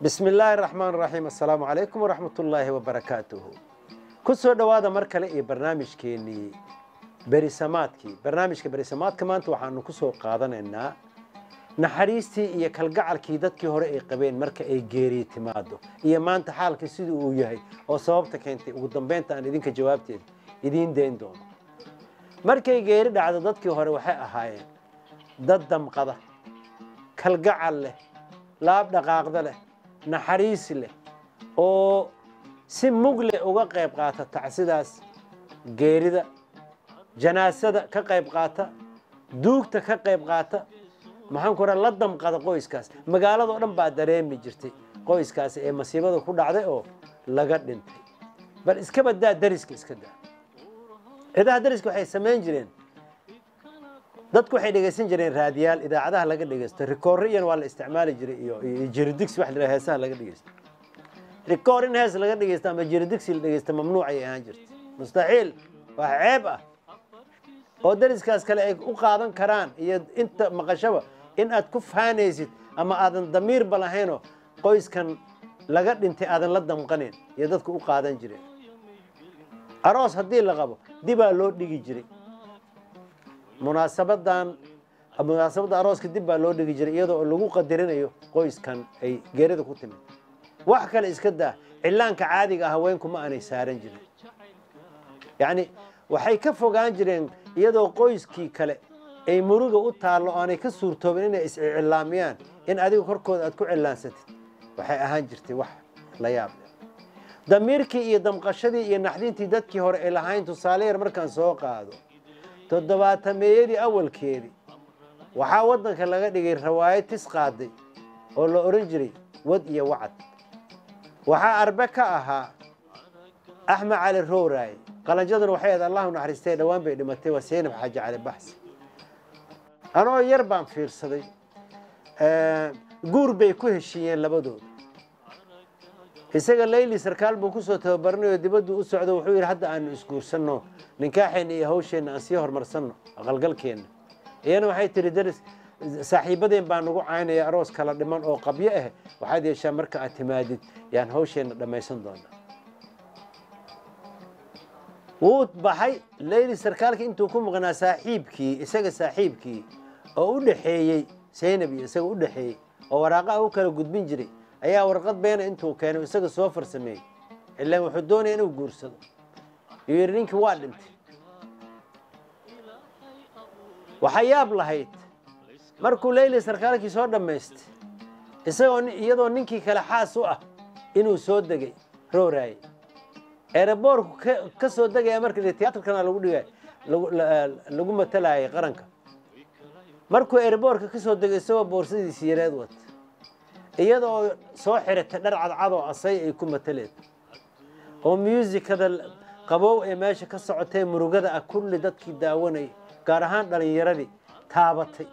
bismi illaahi raxmaan raxiim assalaamu calaykum waraxmat ullaahi wabarakaatuhu ku soo dhowaada mar kale iyo barnaamijkeennii berisamaadkii barnaamijka berisamaadka maanta waxaanu ku soo qaadanaynaa naxariistii iyo kalgacalkii dadkii hore ay qabeen marka ay geeriyi timaado iyo maanta xaalkii siduu uu yahay oo sababta keentay ugu dambeynta aan idinka jawaabteeda idiin dayn doono markay geeri dhacdo dadkii hore waxay ahaayeen dad damqada kalgacal leh laab dhaqaaqda leh naxariis leh oo si mugle uga qayb qaata tacsidaas geerida janaasada ka qayb qaata duugta ka qayb qaata maxaan ku la damqada qoyskaas magaalado dhan baa dareemi jirtay qoyskaasi ee masiibada ku dhacday oo laga dhintay bal iska badaa dariska iska daa cidaha dariska waxay samayn jireen dadku waxay dhegaysan jireen raadiyaal idaacadaha laga dhegaysto rikooriyan waa la isticmaali jiray iyo jiridigsi wax la heesaha laga dhegaysto rikoor in hees laga dhegaysto ama jiridigsi la dhegaysto mamnuuc ay ahaan jirtay mustaxiil wax ceeb ah oo dariskaas kale ay u qaadan karaan iyo inta maqashaba in aad ku faanaysid ama aadan damiirba lahaynoo qoyskan laga dhintay aadan la damqanayn iyo dadku u qaadan jireen aroos haddii la qabo dibaa loo dhigi jiray munaasabadan munaasabadda arooska dib baa loo dhigi jiray iyadoo lagu qadarinayo qoyskan ay geerida ku timid wax kale iska daa cillaanka caadiga ah haweenku ma aanay saaran jirin yacni waxay ka fogaan jireen iyadoo qoyskii kale ay muruga u taallo aanay ka suurtoobin inay iscilaamiyaan in adiga korkooda aad ku cilaansatid waxay ahaan jirtay wax la yaab damiirkii iyo damqashadii iyo naxdintii dadkii hore ay lahayn tusaale yar markaan soo qaado toddobaatameeyadii awalkeedii waxaa waddanka laga dhigay rawaayad tis qaaday oo la odhan jiray wad iyo wacad waxaa arbe ka ahaa axmed cali rowraaye qalanjaduna waxay ahayd allahu naxariistay dhowaan bay dhimatay waa seynab xaaji cali baxsi anoo yar baan fiirsaday guur bay ku heshiiyeen labadooda isaga layli sarkaal buu kusoo tababaranayo dibaddu u socdo wuxuu yidhi hadda aanu isguursanno ninkaaxeenna iyo hawsheenna aan sii horumarsanno aqalgalkeenna iyana waxay tihi daris saaxiibadeen baa nagu caynaya aroos kala dhiman oo qabyo ah waxaad yeeshaa marka aad timaadid yaan hawsheenna dhammaysan doonaa wuu baxay layli sarkaalkii intuu ku maqnaa saaxiibkii isaga saaxiibkii oo u dhaxeeyey saynab iyo isaga u dhaxeeyey oo waraaqaha u kala gudbin jiray ayaa warqad beena intuu keenay isaga soo farsameeyey ilaan wuxuu doonaya inuu guursado yuu yidhi ninkii waa dhintay waxaa yaab lahayd markuu leyli sarkaalkii soo dhammaystay isagoo iyadoo ninkii kale xaas u ah inuu soo degay rooraaye eeraboorku ka soo degaya marka tiyaatarkana lagu dhigay lagu matalayay qaranka markuu eeraboorka ka soo degay isagoo boorsadiisi yareed wata iyadoo soo xiratay dhar cadcadoo asay ay ku mataleed oo musikada qabow ee meesha ka socotay murugada ah kulli dadkii daawanayay gaar ahaan dhalinyaradii taabatay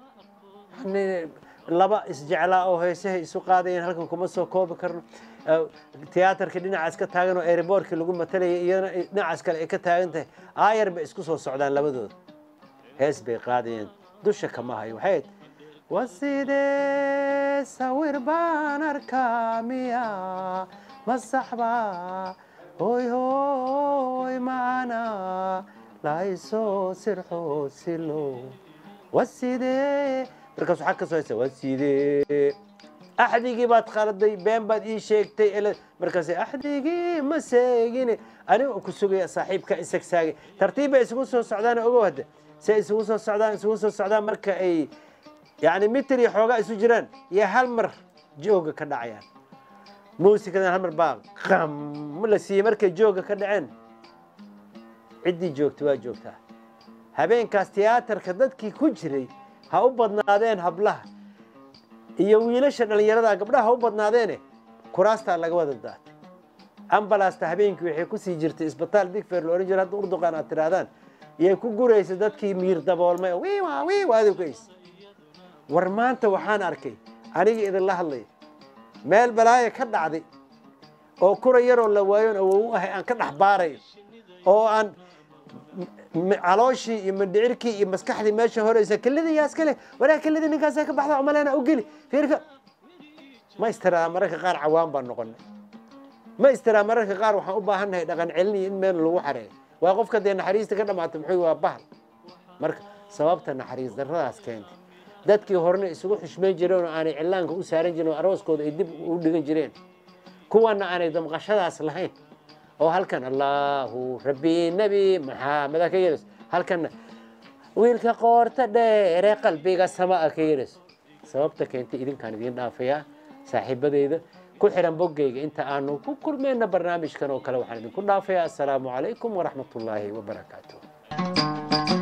laba isjeclaa oo heesahay isu qaadayeen halkan kuma soo koobi karno tiyaatarkii dhinacaas ka taagan oo eeriboorkii lagu matalayay iyadana dhinacaas kale ay ka taagan tahay aayar bay isku soo socdaan labadooda hees bay qaadayeen dusha kama hayo waxay wa sidee sawir baan arkaa miya masaxba hoy hoy macana laysoo sirxo silo wa sidee markaas waxaa ka soo haysa wa sidee axdigii baad khaladay been baad ii sheegtay markaas axdigii ma seegine aniga ku sugaya saaxiibka isagsaagay tartiib bay isugu soo socdaan ogow hadda se isugu soo socdaan isugu soo socdaan marka ay yani mitir iyo xoogaa isu jiraan iyo hal mar jooga ka dhacayaan muusikadan hal mar baa qam la siiyey markay jooga ka dhaceen ciddii joogtay waa joogtaa habeenkaas tiyaatarka dadkii ku jiray ha u badnaadeen hablaha iyo wiilasha dhallinyarada gabdhaha ha u badnaadeene kuraastaa laga wada daatay ambalasta habeenkii waxay kusii jirtay isbitaal digfer la ohan jira hadda urduqaan aad tidhaahdaan iyay ku guraysa dadkii miir daboolmay wiiwa wiiwa adukaysa war maanta waxaan arkay aniga idinla hadlaya meel balaaya ka dhacday oo kura yaroo la waayoon awow u ahay aan ka dhex baarayo oo aan calooshii iyo mandhicirkii iyo maskaxdii meesha horeysa kelida yaa iska leh waraa kelida ninkaasaa ka baxda umalena u geli fiirka ma istiraa mararka qaar cawaan baan noqonay ma istiraa mararka qaar waxaan u baahannahay dhaqan celiniyo in meel lagu xareeyo waa qofka dee naxariista ka dhamaatay muxuu waa bahal marka sababta naxariis darradaas keentay dadkii horena isugu xushmayn jireen oo aanay cillaanka u saaran jirin oo arooskooda ay dib u dhigan jireen kuwana aanay damqashadaas lahayn oo halkan allaahu rabbi nebi maxaameda ka yeelayso halkanna wiilka qoorta dheere qalbiga samaa ka yeelayso sababta keentay idinkaan idiin dhaafayaa saaxiibadeyda ku xiran boggeyga inta aanu ku kulmayna barnaamijkan oo kale waxaan idinku dhaafayaa assalaamu calaykum waraxmatullaahi wabarakaatuh